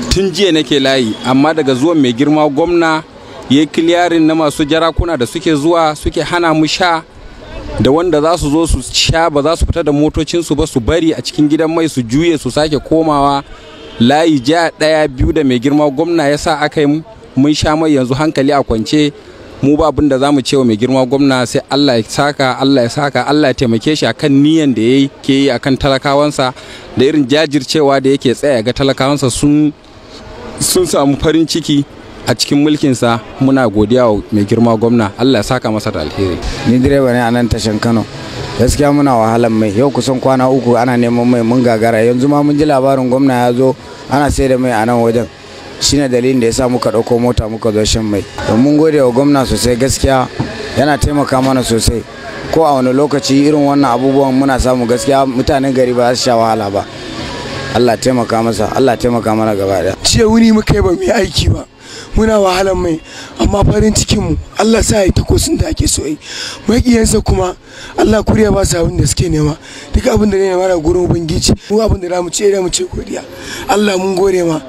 tun jiya nake layi amma daga zuwan mai girma gwamna ya yi kiliyarin na masu jarakuna da suke zuwa suke hana mu sha da wanda za su zo su sha ba za su fita da motocinsu ba su bari a cikin gidan mai su juye su sake komawa layi ja ɗaya biyu da mai girma gwamna ya sa aka yi mun sha mai yanzu hankali a kwance mu ba abin da za mu cewa mai girma gwamna sai Allah ya saka Allah ya saka Allah ya taimake shi akan niyan da yake yi akan talakawansa da irin jajircewa da yake tsaya ga talakawansa sun sun samu farin ciki a cikin mulkinsa muna godiya wa mai girma gwamna Allah ya saka masa da alheri ni direba ne a nan tashan Kano gaskiya muna wahalan mai yau kusan kwana uku ana neman mai mun gagara yanzu ma mun ji labarin gwamna ya zo ana sai da mai a nan wajen shine dalilin da ya sa muka ɗauko mota muka zo shan mai mun gode wa gwamna sosai gaskiya yana taimaka mana sosai ko a wani lokaci irin wannan abubuwan muna samu gaskiya mutanen gari ba za su sha wahala ba Allah taimaka masa Allah taimaka mana gaba daya jiya wuni muka yi ba mu yi aiki ba muna wahalan mai amma farin cikin mu Allah sa yi takosin da ake so yi makiyansa kuma Allah kuriya ba su abin da suke nema duk abin da ne nema daga gurin ubangiji mu abin da za mu ce da mu ce godiya Allah mun gode ma